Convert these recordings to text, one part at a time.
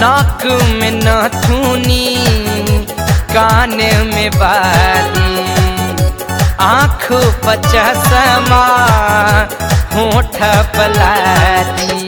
नाक में नथुनी कान में बाली आँख पचसमा होठ पलाली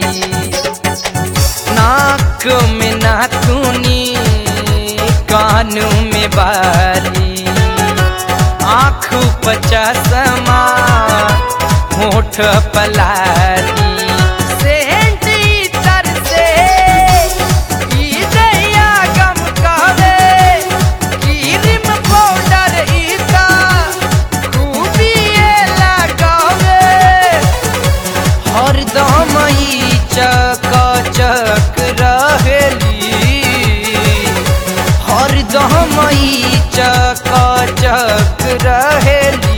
नाक में नाथुनी कान में बाली आँख पचसमा होठ पलाली सेंट इतर से ई दैया गम कहवे क्रीम पाउडर इता खूबिए लगावे हरदम ई चक चक रहेली हरदम ई चक चक रहेली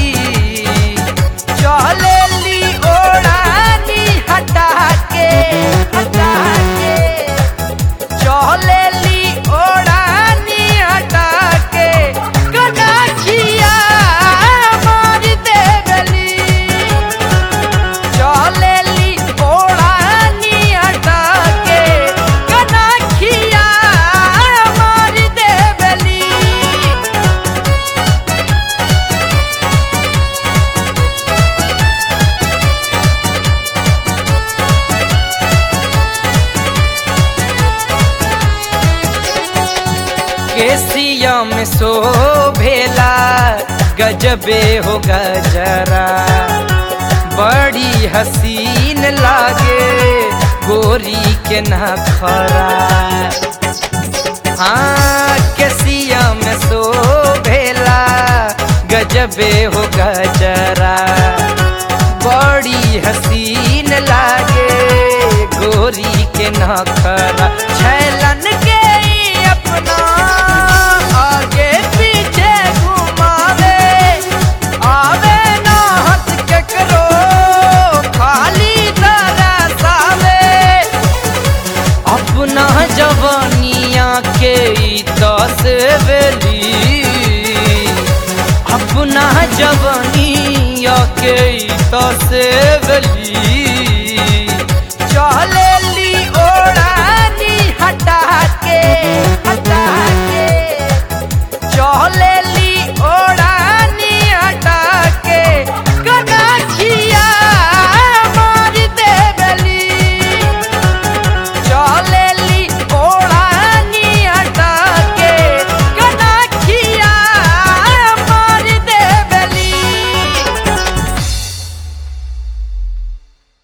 चलेली ओढ़ानी हटा के हटा के चलेली ओढ़ानी हटा के कदाचिया मार देवली चलेली ओढ़ानी हटा के कदाचिया मार देवली केसिया में शोभेला गजबे हो गजरा बड़ी हसीन लागे गोरी के नखरा हाँ केसिया में शोभेला गजबे हो गजरा बड़ी हसीन लागे गोरी के नखरा छैलन के ई अपना आगे पीछे घुमावे आवे ना हंस केकरो खाली तरसावे अपना जवानिया के ई तस्वेली अपना जवानिया के ई तस्वेली